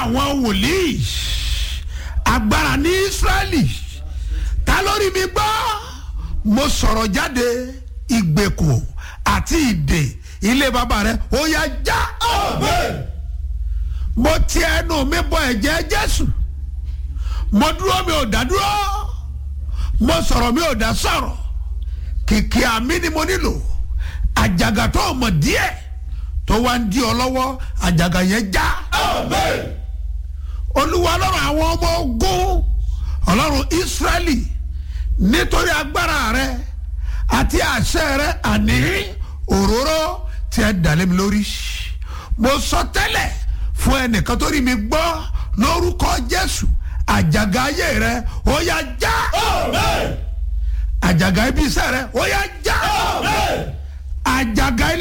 àwọn wòlíì agbára ní israẹli ta lórí mi gbọ́ mo sọ̀rọ̀ jáde ìgbèkùn àti ìdè ilé bàbá rẹ ó yá já mo ti ẹnu mi bọ ẹ̀jẹ̀ jésù mo dúró mi ò dá dúró mo sọ̀rọ̀ mi ò dá sọ̀rọ̀ kìkì àmì ni mo nílò àjàgà tó o mọ̀ díẹ̀ tó wá ń di ọ lọ́wọ́ àjàgà yẹn já. olúwa ọlọ́run àwọn ọmọ ogun ọlọ́run ísírẹ́lì nítorí agbára rẹ àti àṣẹ rẹ àní òróró tí ẹ dàlẹ́ mi lórí. mo sọ tẹ́lẹ̀ fún ẹnìkan tó rí mi gbọ́ lórúkọ jésù àjàgà ayé rẹ ó yá já. àjàgà ibi iṣẹ́ rẹ ó yá já. àjàgà ilé.